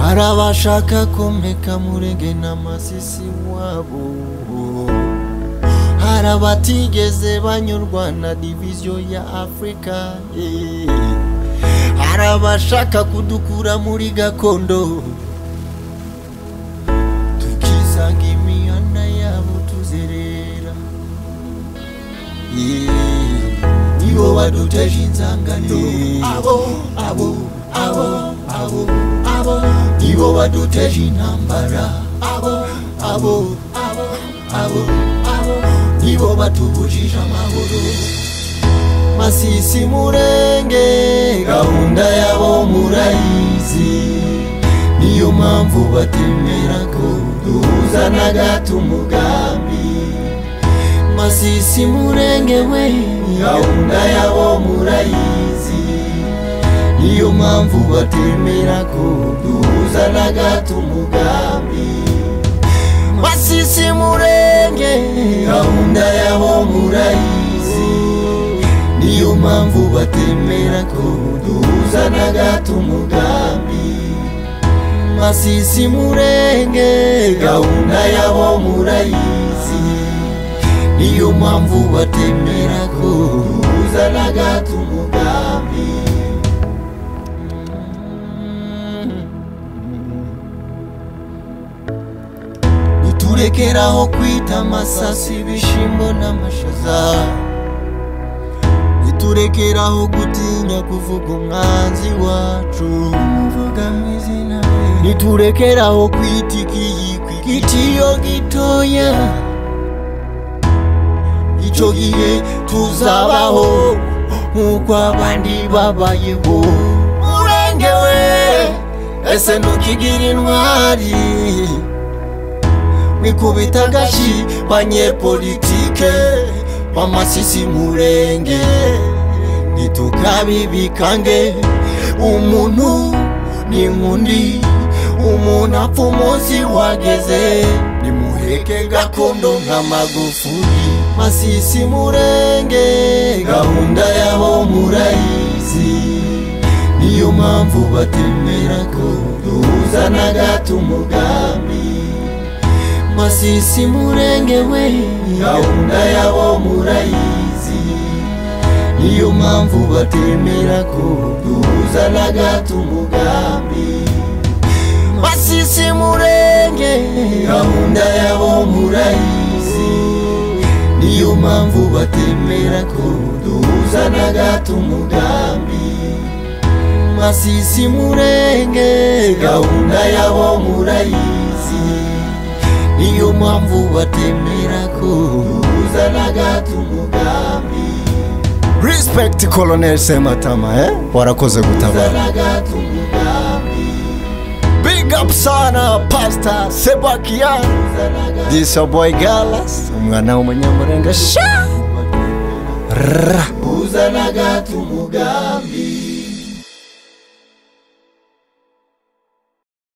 hari abashaka komeka murege n'amasisi wabo hari abatigeze banyurwa na diviziyo ya afurika eh. hari abashaka kudukura muri gakondo tukisanga imihanda yabo tuzerera Eh. nibo baduteje inzangano abo abo abo abo abo nibo baduteje intambara abo abo abo abo abo nibo batubujije amahoro masisi murenge gahunda yabo murayizi niyo mpamvu batemera ko duhuza na gato umugambi masisi murenge we gahunda yabo murayizi niyo mpamvu batemera ko duhuza na gato umugambi masisi murenge gahunda yabo murayizi niyo mpamvu batemera ko duhuza na gato umugambi masisi murenge gahunda yabo murayizi niyo mpamvu batemera ko uzana gato umugambi niturekeraho kwita amasasu ibishimbo n'amashaza niturekeraho gutinya kuvuga umwanzi wacu muvuga mu izina rye niturekeraho kwita ikiyiko igitiyo gitoya icyo gihe tuzabaho nk'uko abandi babayeho murenge we ese ntukigira intwari mwikubita agashi banyepolitike bamasisi murenge ntitukabibikange umuntu ni nk'undi umuntu apfa umunsi wageze nimuheke gakondo nk'amagufuri masisi murenge gahunda yabo murayizi niyo mpamvu batemera ko duhuza na gato umugambi masisi murenge we gahunda yabo murayizi niyo mpamvu batemera ko duhuza na gato umugambi masisi murenge gahunda yabo murayizi niyo mpamvu batemera ko duhuza na gato umugambi masisi murenge gahunda yabo murayizi niyo mpamvu batemera ko duhuza na gato umugambi respect colonel sematama eh? warakoze duhuza gutabara na gato umugambi big up sana pastor sebakian duhuza na gato this your boy galas umwana w'umunyamurenge sha duhuza na gato umugambi